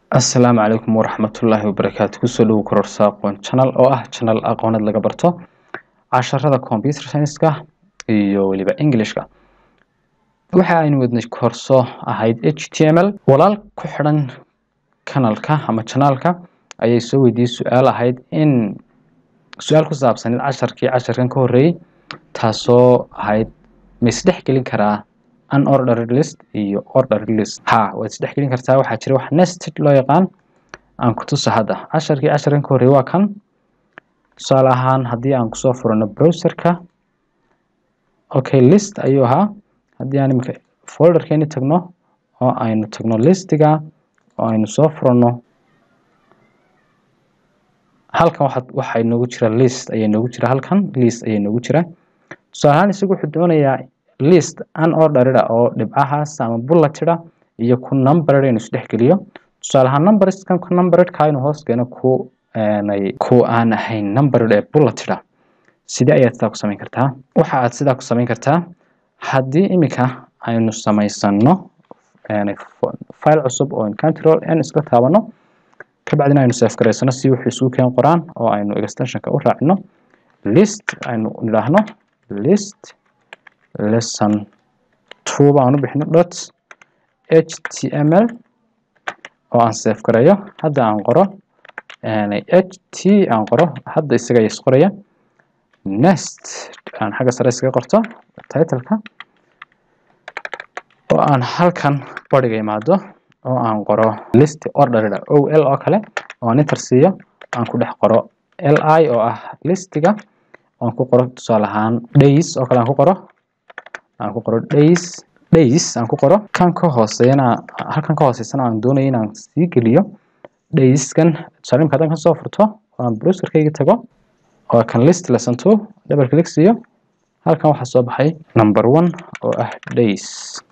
asalaamu calaykum waraxmatullaahi wabarakaatu kusoo dhowo kororsa aqoon channel oo ah channel aqooneed laga barto casharada computer science-ka iyo weliba englishka waxa aynu wadnay korso ahayd h t m l walaal ku xidhan kanalka ama channelka ayay soo weydiiyey su-aal ahayd in su-aal ku saabsaneed casharkii casharkan ka horreeyey taasoo ahayd ma isdhex gelin karaa unordered list iyo ordered list ha waad isdhex gelin kartaa waxaa jira wax nested loo yaqaan aan ku tusa hadda casharkii casharkan ka horreeyey waa kan tusaale ahaan haddii aan kusoo furano browserka okay list ayuu ahaa haddii aan iminka folderkeeni tagno oo aynu tagno listiga oo aynu soo furano halkan waxaa waxaa inoogu jira list ayaa inoogu jira halkan list ayaa inoogu jira tusaale ahaan isagu wuxuu doonayaa list unordered oo dhibcahaas ama bulletida iyo ku numbered inuu isdhex geliyo tusaale ahaan numberskan ku numberedka inuu hoos keeno ku ku aan ahayn numbered ee bulletida sidee ayaad sidaa ku samayn kartaa waxa aad sidaa ku samayn kartaa haddii iminka aynu samaysano file cusub oo control n iska taabano kabacdina aynu save garaysano si wuxuu isugu keen qoraan oo aynu extensionka u raacino list aynu nidhaahno list lesson two baan u bixino dot h t m l oo aan save gareeyo hadda aan qoro h t aan qoro hadda isaga is qoraya nest aan xagga sare iskaga qorto titleka oo aan halkan bariga imaado oo aan qoro list ordered o l oo kale oo aan inter siiyo aan ku dhex qoro l i oo ah listiga aan ku qoro tusaale ahaan days oo kale aan ku qoro aan ku qoro days days aan ku qoro kan ka hooseeyana halkan ka hooseysana aan doonayo inaan sii geliyo dayskan tusaale imka haddaan kasoo furto oo aan browserkayga tago oo kan list lesson two double click siiyo halkan waxaa soo baxay number one oo ah days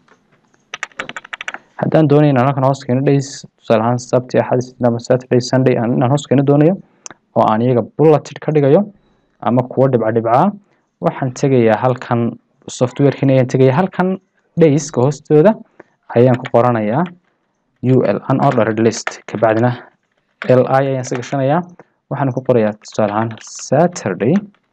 haddaan doonayo inaan halkan hoos keeno days tusaale ahaan sabti axad isniin saturday sunday aan inaan hoos keeno doonayo oo aan iyaga bulleted ka dhigayo ama kuwo dhibca dhibcaa waxaan tegayaa halkan softwarekin ayaan tegaya halkan dayska hoostooda ayaan ku qoranayaa u l unordered list kabacdina l i ayaan isa gashanayaa waxaan ku qorayaa tusaale ahaan saturday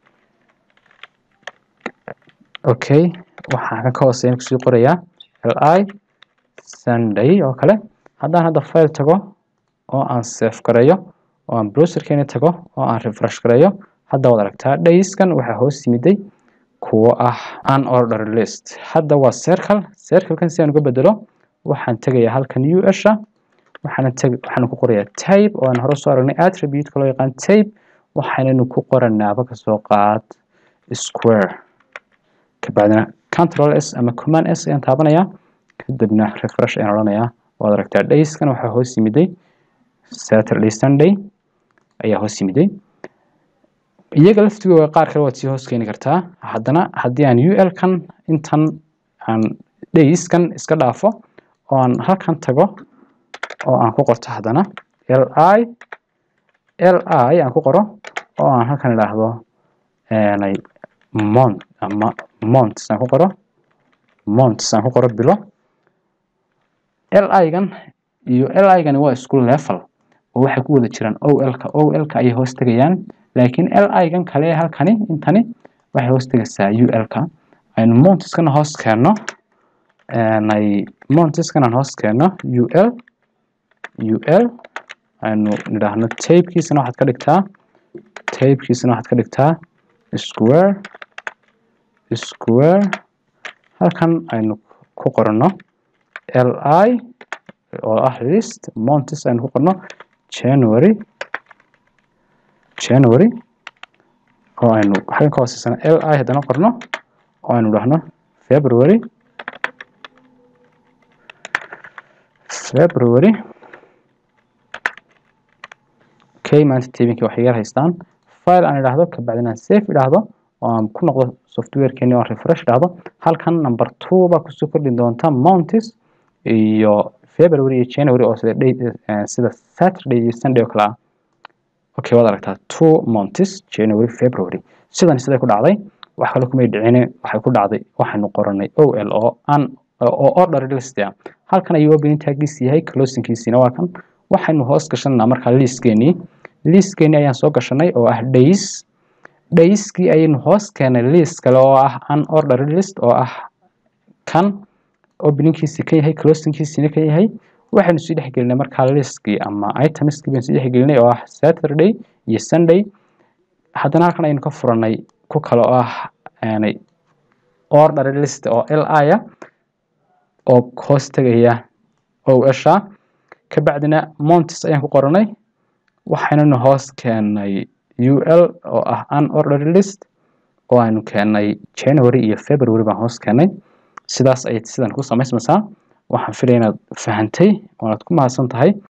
okay waxaan kan ka hooseeyan kusii qorayaa l i sunday oo kale haddaan hadda file tago oo aan save gareeyo oo aan browserkeeni tago oo aan refresh gareeyo hadda waad aragtaa dayskan waxaa hoos yimiday kuwo ah unordered list hadda waa circle circlekan si aan uga bedelo waxaan tegayaa halkan u sha waxaana teg waxaan ku qorayaa tape oo aan hore soo aragnay attribute-ka loo yaqaan tape waxaanaynu ku qoranaaba kasoo qaad square kabacdina control s ama command s ayaan taabanayaa kadibna refresh ayaan odhanayaa waad aragtaa dayskan waxaa hoos yimiday saturday sunday ayaa hoos yimiday iyaga laftigooda qaar kale waad sii hoos keeni kartaa haddana haddii aan u l kan intan aan dayskan iska dhaafo oo aan halkan tago oo aan ku qorto haddana l i l i aan ku qoro oo aan halkan idhaahdo mont ama monts aan ku qoro monts aan ku qoro bilo l i gan iyo l i gani waa isku level oo waxay ku wada jiraan o l ka o l ka ayay hoos tegayaan laakiin l i gan kale halkani intani waxay hoos tegaysaa u l ka aynu montiskana hoos keenno montiskana hoos keenno u l u l aynu nidhaahno tapekiisana waxaad ka dhigtaa tapekiisana waxaad ka dhigtaa square square halkan aynu ku qorno l i oo ah list montis aynu ku qorno january january oo aynu halkan ka hooseysana l i haddana qorno oo aynu dhahno february february okay maanta tabinkii waxay yar haystaan file aan idhaahdo kabacdina aan safe idhaahdo oo aan ku noqdo softwarekeeni oo refresh idhaahdo halkan number two baa kusoo kordhi doonta mountis iyo february iyo january oo sida sida saturday iyo sunday oo kale ah okay waad aragtaa two months january february sidan siday ku dhacday wax kale kumay dhicine waxay ku dhacday waxaynu qoranay o l oo an oo order list ah halkan ayuu opening taggiisa yahay closingkiisina waa kan waxaynu hoos gashanaa markaa liiskeenii liiskeenii ayaan soo gashanay oo ah days dayskii ayaynu hoos keenay liist kale oo ah unordered list oo ah kan openingkiisi kan yahay closingkiisina kan yahay waxaynu sii dhexgelinay markaa listkii ama itemskii baynu sii dhexgelinay oo ah saturday iyo sunday haddana halkan ayaynu ka furanay ku kale oo ah ordered list oo li ah oo hoos tegaya osha kabacdina montis ayaan ku qoranay waxaynanu hoos keenay ul oo ah unordered list oo aynu keenay january iyo february baan hoos keenay sidaas ayay sidan ku samaysmaysaa waxaan filaya inaad fahantay oonaad ku mahadsan tahay